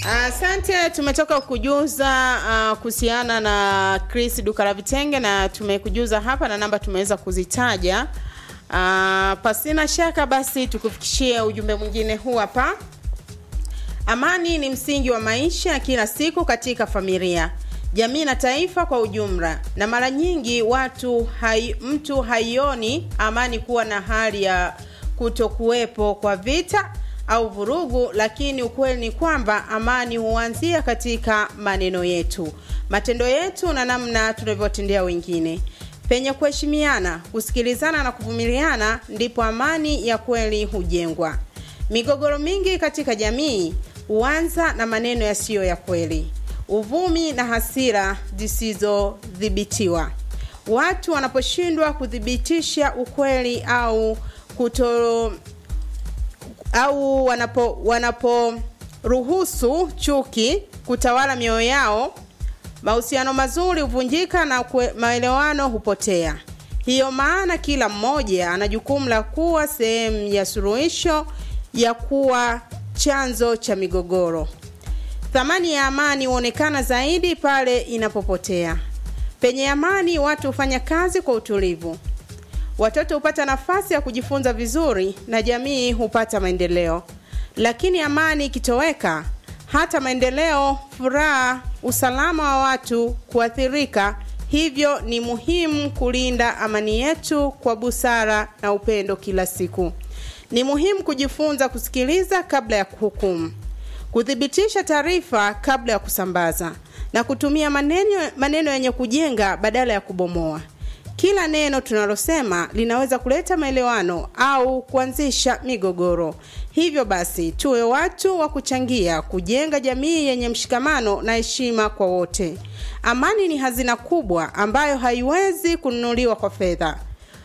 Asante, tumetoka kujuza uh, kuhusiana na Chris duka la vitenge na tumekujuza hapa na namba tumeweza kuzitaja. Uh, pasina shaka basi tukufikishie ujumbe mwingine huu hapa. Amani ni msingi wa maisha ya kila siku katika familia, jamii na taifa kwa ujumla, na mara nyingi watu hai, mtu haioni amani kuwa na hali ya kutokuwepo kwa vita au vurugu, lakini ukweli ni kwamba amani huanzia katika maneno yetu, matendo yetu na namna tunavyotendea wengine. Penye kuheshimiana, kusikilizana na kuvumiliana, ndipo amani ya kweli hujengwa. Migogoro mingi katika jamii huanza na maneno yasiyo ya kweli, uvumi na hasira zisizodhibitiwa. Watu wanaposhindwa kuthibitisha ukweli au kuto au wanapo wanaporuhusu chuki kutawala mioyo yao, mahusiano mazuri huvunjika na kwe, maelewano hupotea. Hiyo maana kila mmoja ana jukumu la kuwa sehemu ya suluhisho ya kuwa chanzo cha migogoro. Thamani ya amani huonekana zaidi pale inapopotea. Penye amani, watu hufanya kazi kwa utulivu, watoto hupata nafasi ya kujifunza vizuri na jamii hupata maendeleo. Lakini amani ikitoweka, hata maendeleo, furaha, usalama wa watu kuathirika. Hivyo ni muhimu kulinda amani yetu kwa busara na upendo kila siku. Ni muhimu kujifunza kusikiliza kabla ya kuhukumu, kuthibitisha taarifa kabla ya kusambaza na kutumia maneno maneno yenye kujenga badala ya kubomoa. Kila neno tunalosema linaweza kuleta maelewano au kuanzisha migogoro. Hivyo basi, tuwe watu wa kuchangia kujenga jamii yenye mshikamano na heshima kwa wote. Amani ni hazina kubwa ambayo haiwezi kununuliwa kwa fedha.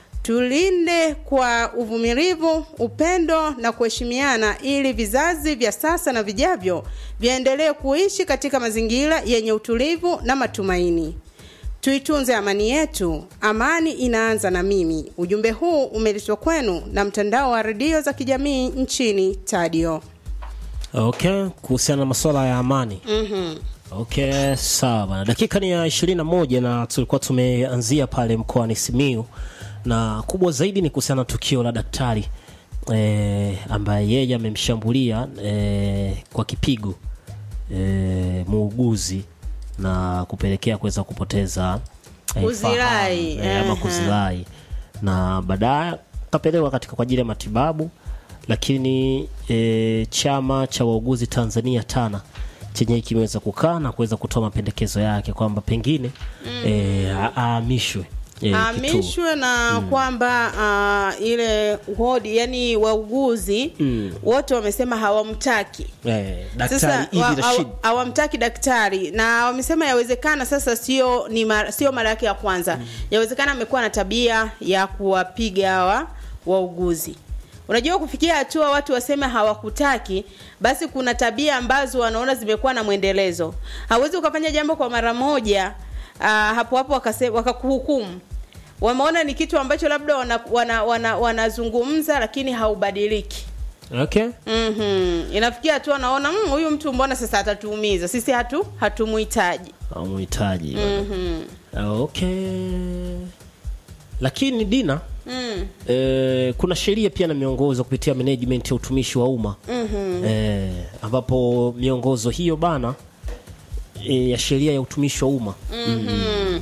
Tulinde kwa uvumilivu, upendo na kuheshimiana ili vizazi vya sasa na vijavyo viendelee kuishi katika mazingira yenye utulivu na matumaini. Tuitunze amani yetu. Amani inaanza na mimi. Ujumbe huu umeletwa kwenu na mtandao wa redio za kijamii nchini Tadio. Okay, kuhusiana na masuala ya amani. Mhm. Okay, sawa bana. Dakika ni ya ishirini na moja na tulikuwa tumeanzia pale mkoani Simiyu na kubwa zaidi ni kuhusiana na tukio la daktari eh, ambaye yeye amemshambulia eh, kwa kipigo eh, muuguzi na kupelekea kuweza kupoteza Kuzirai, fahamu, eh, ama aha. kuzirai na baadaye kapelekwa katika kwa ajili ya matibabu lakini e, chama cha wauguzi Tanzania TANA chenye kimeweza kukaa na kuweza kutoa mapendekezo yake kwamba pengine e, a- ahamishwe e, kituo. Ahamishwe na kwamba uh, ile wodi yani wauguzi Mm. wote wamesema hawamtaki. e, daktari Sasa Idi wa- Rashid hawa- hawamtaki daktari na wamesema yawezekana sasa sio ni mara, sio mara yake ya kwanza. Yawezekana amekuwa na tabia ya kuwapiga hawa wauguzi. Unajua kufikia hatua watu waseme hawakutaki, basi kuna tabia ambazo wanaona zimekuwa na mwendelezo. Hawezi ukafanya jambo kwa mara moja uh, hapo hapo wakase- wakakuhukumu. Wameona ni kitu ambacho labda wanazungumza wana, wana, wanazungumza lakini haubadiliki. okay. Mhm. Inafikia hatua naona "Mm, huyu mtu mbona sasa atatuumiza. Sisi hatu hatumuhitaji. amuhitaji Mhm. okay. lakini Dina Mm. e, kuna sheria pia na miongozo kupitia management ya utumishi wa umma Mhm. e, ambapo miongozo hiyo bana e, ya sheria ya utumishi wa umma Mhm.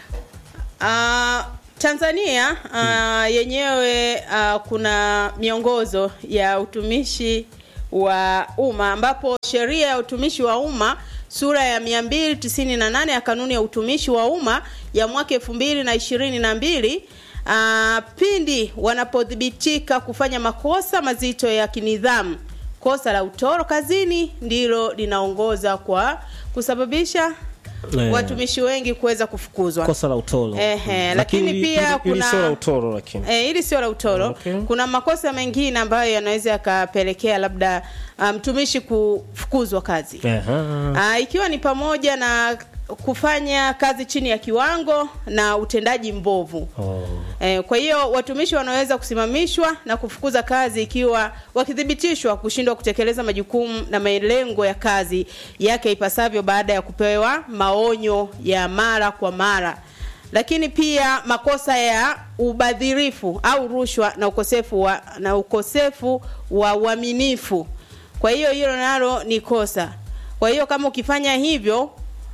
Ah, Tanzania ah, yenyewe ah, kuna miongozo ya utumishi wa umma ambapo sheria ya utumishi wa umma sura ya 298 ya kanuni ya utumishi wa umma ya mwaka 2022 ah, pindi wanapothibitika kufanya makosa mazito ya kinidhamu kosa la utoro kazini ndilo linaongoza kwa kusababisha Eh. watumishi wengi kuweza kufukuzwa. kosa la utoro Ehe, lakini ili- pia ili- ili kuna- sio la utoro lakini Eh, hili sio la utoro. Okay. Kuna makosa mengine ambayo yanaweza yakapelekea labda ah, mtumishi kufukuzwa kazi. Ehe. Ah, ikiwa ni pamoja na kufanya kazi chini ya kiwango na utendaji mbovu. Oh. Eh, kwa hiyo watumishi wanaweza kusimamishwa na kufukuza kazi ikiwa wakithibitishwa kushindwa kutekeleza majukumu na malengo ya kazi yake ipasavyo baada ya kupewa maonyo ya mara kwa mara. Lakini pia makosa ya ubadhirifu au rushwa na ukosefu wa na ukosefu wa uaminifu. Kwa hiyo hilo nalo ni kosa. Kwa hiyo kama ukifanya hivyo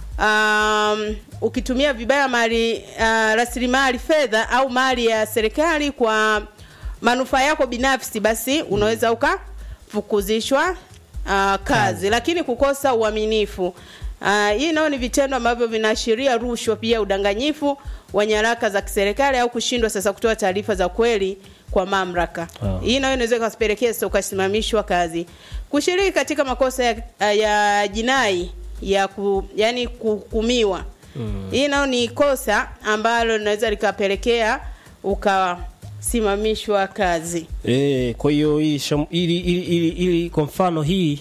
um, ukitumia vibaya mali uh, rasilimali fedha au mali ya serikali kwa manufaa yako binafsi, basi unaweza ukafukuzishwa uh, kazi. Lakini kukosa uaminifu uh, hii nayo ni vitendo ambavyo vinaashiria rushwa, pia udanganyifu wa nyaraka za kiserikali au kushindwa sasa kutoa taarifa za kweli kwa mamlaka. Ah. Hii nayo inaweza ikapelekea sasa ukasimamishwa kazi. Kushiriki katika makosa ya, ya jinai ya ku, yani kuhukumiwa mm. Hii nayo ni kosa ambalo linaweza likapelekea ukasimamishwa kazi. E, kwa hiyo hii sham- ili, ili, ili, ili kwa mfano hii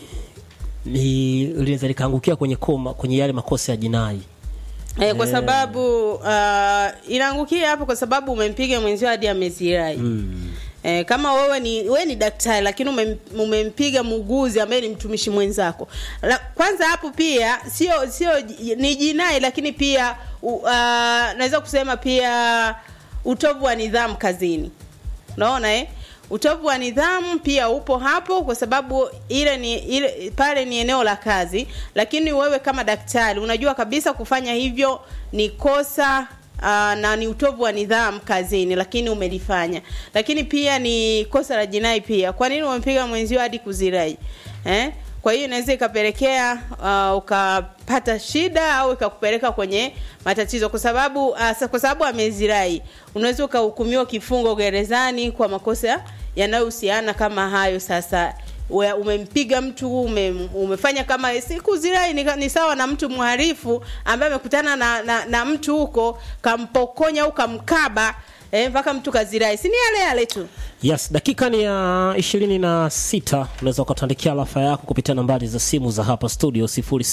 ni linaweza likaangukia kwenye koma kwenye yale makosa ya jinai. Eh, kwa Eh. sababu uh, inaangukia hapo kwa sababu umempiga mwenzio hadi amezirai. Mm. Eh, kama wewe ni wewe ni daktari lakini umem, umempiga muuguzi ambaye ni mtumishi mwenzako. La, kwanza hapo pia sio sio ji- ni jinai lakini pia u- uh, naweza kusema pia utovu wa nidhamu kazini. Unaona eh? Utovu wa nidhamu pia upo hapo kwa sababu ile ni ile pale ni eneo la kazi, lakini wewe kama daktari unajua kabisa kufanya hivyo ni kosa uh, na ni utovu wa nidhamu kazini, lakini umelifanya. Lakini pia ni kosa la jinai pia. Kwa nini umempiga mwenzio hadi kuzirai? Eh? Kwa hiyo inaweza ikapelekea uh, ukapata shida au ikakupeleka kwenye matatizo kwa sababu uh, sa- kwa sababu amezirai, unaweza ukahukumiwa kifungo gerezani kwa makosa yanayohusiana kama hayo. Sasa we- umempiga mtu ume, umefanya kama si kuzirai ni, ni sawa na mtu mhalifu ambaye amekutana na, na, na mtu huko kampokonya au kamkaba eh, mpaka mtu kazirai, si ni yale yale tu. Yes, dakika ni ya ishirini na sita. Unaweza ukatuandikia rafa yako kupitia nambari za simu za hapa studio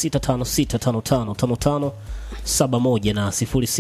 0656555571 na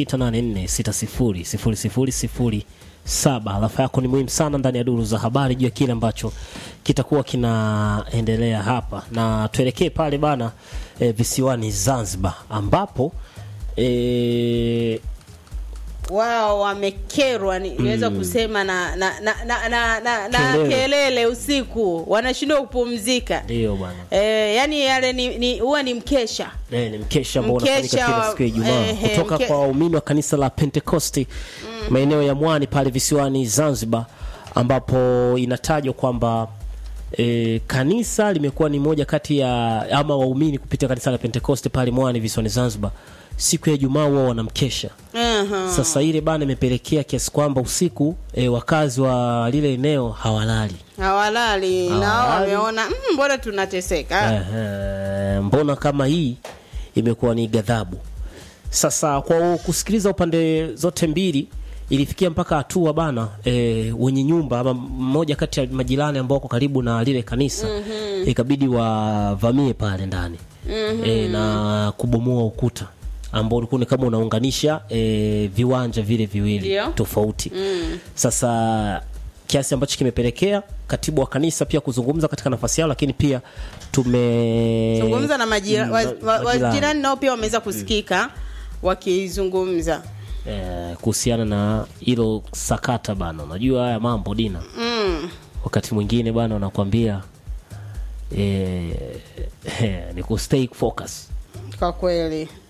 0684600007. Rafa yako ni muhimu sana ndani ya duru za habari juu ya kile ambacho kitakuwa kinaendelea hapa, na tuelekee pale bana e, visiwani Zanzibar ambapo e, wao wamekerwa ni- niweza kusema na na na na, na, na, na Kelele. kelele usiku wanashindwa kupumzika ndio bwana e, yani yale ni ni huwa ni mkesha Eh, ni mkesha ambao unafanyika Mkesha kila wa- siku ya Ijumaa ehe, kutoka mke- kwa waumini wa kanisa la Pentekosti maeneo ya Mwani pale visiwani Zanzibar, ambapo inatajwa kwamba e, kanisa limekuwa ni moja kati ya ama waumini kupitia kanisa la Pentekosti pale Mwani visiwani Zanzibar, siku ya Ijumaa huwa wanamkesha. Aha. Sasa ile bana imepelekea kiasi kwamba usiku e, wakazi wa lile eneo hawalali. hawalali nao Hawalali. wameona "Mm, mbona tunateseka Ehe, mbona kama hii imekuwa ni ghadhabu sasa kwa kusikiliza upande zote mbili ilifikia mpaka hatua bana e, wenye nyumba ama mmoja kati ya majirani ambao wako karibu na lile kanisa mm-hmm. ikabidi wavamie pale ndani mm-hmm. e, na kubomoa ukuta ambao ulikuwa ni kama unaunganisha e, viwanja vile viwili Ndio. tofauti mm. sasa kiasi ambacho kimepelekea katibu wa kanisa pia kuzungumza katika nafasi yao lakini pia tume zungumza na majira, Mm, wa, ma- wa, majirani. wajirani nao pia wameweza kusikika wakizungumza eh, kuhusiana na hilo sakata bana unajua haya mambo dina mm. wakati mwingine bana unakwambia eh, eh, ni ku stay focus kwa kweli